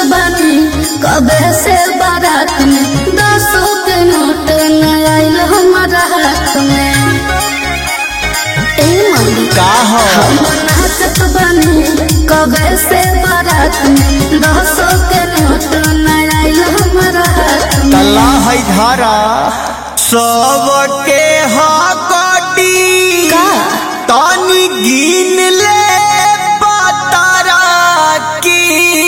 बनी कबे से बारात में दसों के नोट न आइल हमारा हाथ में ए मम्मी का हो हम नाचत बनी कबे से बारात में दसों के नोट न आइल हमारा हाथ में तल्ला है धारा सबके हकटी का? तानी गिन ले पतारा की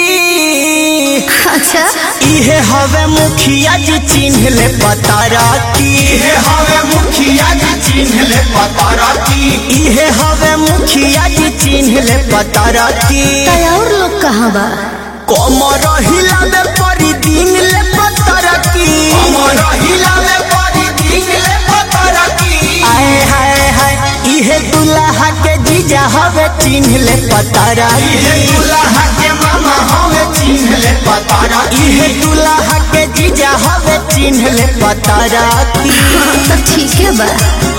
अच्छा इहे हवे मुखिया जी चिन्ह ले पतारा की इहे हवे मुखिया जी चिन्ह ले पतारा की इहे हवे मुखिया जी चिन्ह ले पतारा की तय और लोग कहाँ बा कमर हिलावे परी दिन ले पतारा की अमर हिलावे परी दिन ले पतारा की आए हाय हाय इहे दुल्हा के जीजा हवे चिन्ह ले पतारा इहे की दुल्हा के मामा हवे चिन्ह ले पतारा की इहे दुल्हा के जीजा हवे चिन्ह ले पतारा की हाँ तो ठीक है बा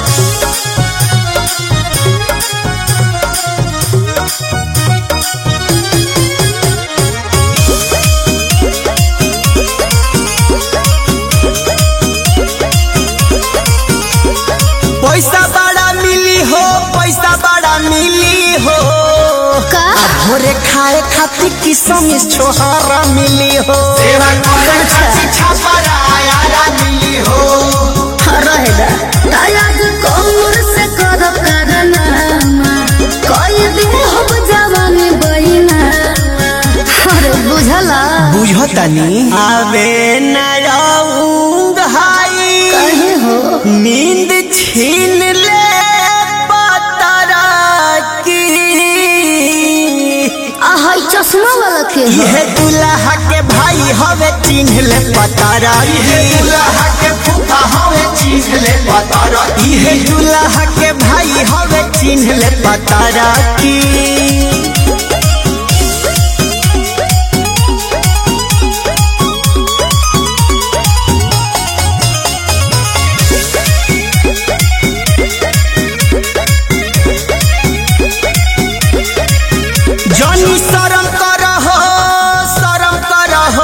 पैसा बड़ा मिली हो पैसा बड़ा मिली हो का भोरे खाए खातिर किसम छोहारा मिली हो सेवा करे खातिर छापरा आया मिली हो रहेगा तायाज कमर से कर करनामा कोई दिन हम जवानी बहिना अरे बुझला बुझतनी आवे न रहूंग हाई कहे हो नींद छीन ले पतारा की आहा ई चश्मा वाला के हो यह दुल्हा के भाई हवे चिन्ह ले पतारा इहे की दुल्हा के फूफा हवे चिन्ह ले पतारा की यह दुल्हा के भाई हवे चिन्ह ले पतारा की जनी शरम करहो शरम करहो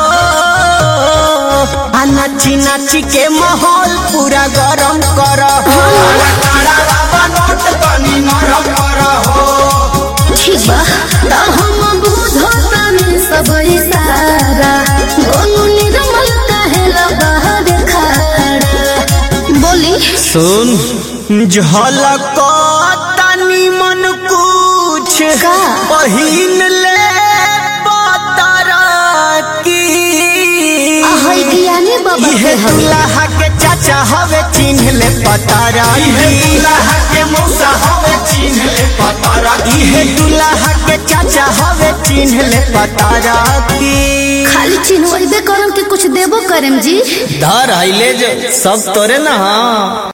आ नाची नाची के माहौल पूरा गरम करहो काला काला बाबा नोट तनी नरम करहो ठीक बा त हम बुझतानी सब इशारा गोनू निर्मल काहे बाहर खड़ा बोली सुन झलक तनी मन कुछ का? पहिन ले पतारा की आहा ई ज्ञानी बाबा इहे के हवे दुल्हा के चाचा हवे चिन्ह ले पतारा इहे की दुल्हा के मौसा हवे चिन्ह ले पतारा की इहे दुल्हा के चाचा हवे चिन्ह ले पतारा की खाली चिन्हबे करम के कुछ देबो करम जी धर आइले जो सब तोरे ना हाँ